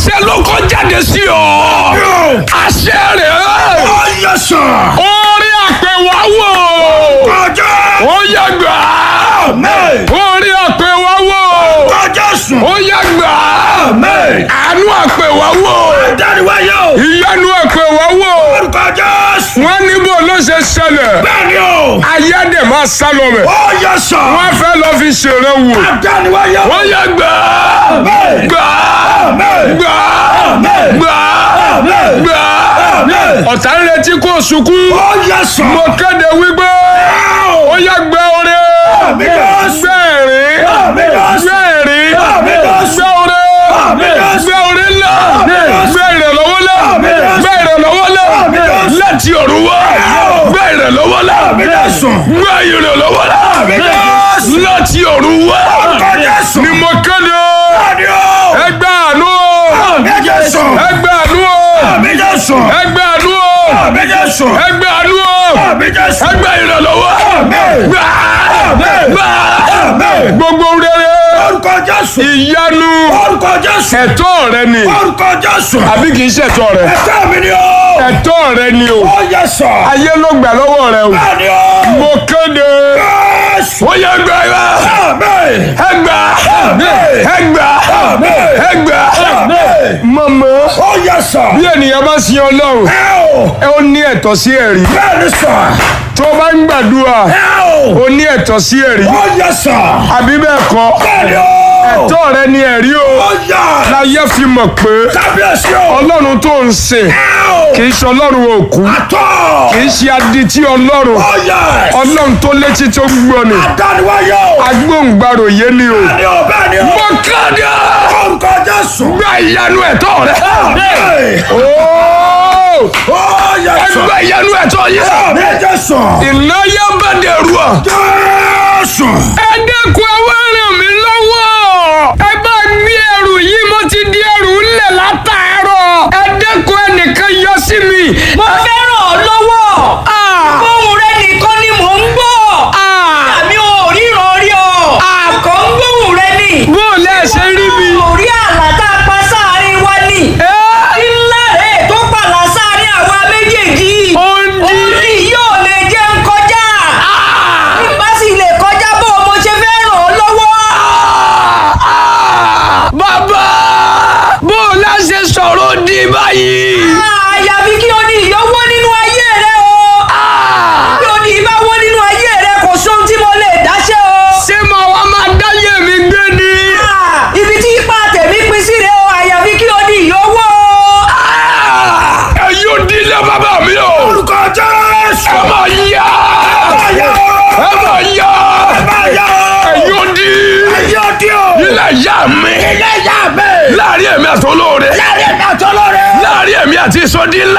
àṣẹ ló kọ́ jáde sí ọ. àṣẹ rẹ̀ Ó yẹ sàn. orí àpèwáwò Ọjọ́. ó yẹ gbà Amen. orí àpèwáwò Ọjọ́ sùn. ó yẹ gbà Amen. àánú àpèwáwò Dániwáyé o. ìyanu àpèwáwò Orúkọ Jésù. wọ́n níbo ló ṣe ṣẹlẹ̀ Bẹ́ẹ̀ni o. ayédè máa sá lọ mẹ́ Ó yẹ sàn. wọ́n fẹ́ lọ fi ṣèrè wò Dániwáyé o. ó yẹ gbà Amen. gbà Amen. gbà Amen. gbà Amen. gbà Amen. ọ̀tá ń retí kó sunkún Ó yẹ sàn. mo kéde wípé ó yẹ gbẹ oore Àmín Jésù. gbẹ ẹ̀rín Àmín Jésù. gbẹ ẹ̀rín Àmín Jésù. gbẹ oore Àmín Jésù. gbẹ oore ńlá Àmín Jésù. gbẹ ìrànlọ́wọ́ ńlá Àmín Jésù. gbẹ ìrànlọ́wọ́ ńlá Àmín Jésù. láti ọ̀run wá gbẹ ìrànlọ́wọ́ ńlá Àmín Jésù. gbẹ ìrànlọ́wọ́ ńlá Àmín Jésù. láti ọ̀run wá Orúkọ Jésù. ni mo kéde Bẹ́ẹ̀ni o. ẹgbẹ́ àánú Àmín Jésù. ẹgbẹ́ àánú Àmín Jésù. ẹgbẹ́ àánú Àmín Jésù. ẹgbẹ́ àánú Àmín Jésù. ẹgbẹ́ ìrànlọ́wọ́ Àmín. gbà Àmín. gbà Àmín. gbogbo rere Orúkọ Jésù. ìyanu Orúkọ Jésù. ẹ̀tọ́ rẹ ni Orúkọ Jésù. àbí kì í ṣẹ̀tọ́ rẹ Ẹ̀tọ́ mi ni o. ẹ̀tọ́ rẹ ni o Ó yẹ sàn. ayé ló gbà lọ́wọ́ rẹ o Bẹ́ẹ̀ni o. mo kéde Jésù. ó yẹ gbà yá Àmín. ẹgbà Àmín. ẹgbà Àmín. ẹgbà Àmín. mọ̀mọ́ Ó yẹ sàn. bí ènìyàn bá sin ọlọ́run Ẹ o. ẹ ó ní ẹ̀tọ́ sí ẹ̀rí Bẹ́ẹ̀ni sàn. tó bá ń gbàdúrà Ẹ o. ó ní ẹ̀tọ́ sí ẹ̀rí Ó yẹ sàn. àbí bẹ́ẹ̀ kọ́ Bẹ́ẹ̀ni o. ẹ̀tọ́ rẹ ni ẹ̀rí o Ó yẹ. láyé fi mọ̀ pé Kábíyèsí o. ọlọ́run tó ń sìn Ẹ o. kì í ṣe ọlọ́run òkú Àtọ̀. kì í ṣe adití ọlọ́run Ó yẹ. ọlọ́run tó létí tó gbọ́ ni Adániwáyé o. agbóhùngbàrò yé ni o. Bẹ́ẹ̀ni o. Bẹ́ẹ̀ni o. mo kéde Orúkọ Jésù. gba ìyanu ẹ̀tọ́ rẹ. Àmín. Ooo! Ó yẹ ẹ sàn. gba ìyanu ẹ̀tọ́ yìí. Àmín Jésù. ìnáyà bá dẹrù ọ. Jésù. ẹ dẹ́kun ẹ wá ràn mí lọ́wọ́. ẹ bá gbé ẹrù yìí mo ti di ẹrù ńlẹ̀ látàárọ̀. ẹ dẹ́kun ẹnìkan yọ sí mi. mo fẹ́ ràn ọ́ lọ́wọ́. Ah! ohùn rẹ nìkan ni mò ń gbọ́. Ah! àmì ò ríran rí ọ. àkọ́ ń gbóhùn rẹ nì. bó o lẹ́ ṣe rí mi. ò rí àlá tá a pa sáàrin wa nì. Ẹ́! ńlá rẹ̀ tó pàlà sáàrin àwa méjèèjì. Ó ń di. òní yóò lè jẹ́ ń kọjá. bí n bá sì lè kọjá bó o mo ṣe fẹ́ ràn ọ́ lọ́wọ́. bàbá bó o lẹ́ ṣe sọ̀rọ̀ di báyìí. àyàfi kí o ní ìyọ́wọ́ nínú ayé rẹ o. kí o ní ìbáwọ́ nínú ayé rẹ kò sóhun tí mo lè dáṣẹ́ o. ṣé mo wá máa dáyé mi gbé ni. Ah, ibi tí ipa tèmi pín sí rèé o àyàfi kí o ní ìyówó. ẹ yóò dílé bàbá mi o. Orúkọ Jésù. ẹ máa yá. Ayé o. ẹ máa yá. Ayé o. ẹ yóò dí. Ayé o di o. ilé ìyá mi. Ilé ìyá mi. láàrin èmi àti olóore. Láàrin ẹ̀mí àtọ́lọ́rẹ́. láàrin èmi àti ìsọdí ńlá.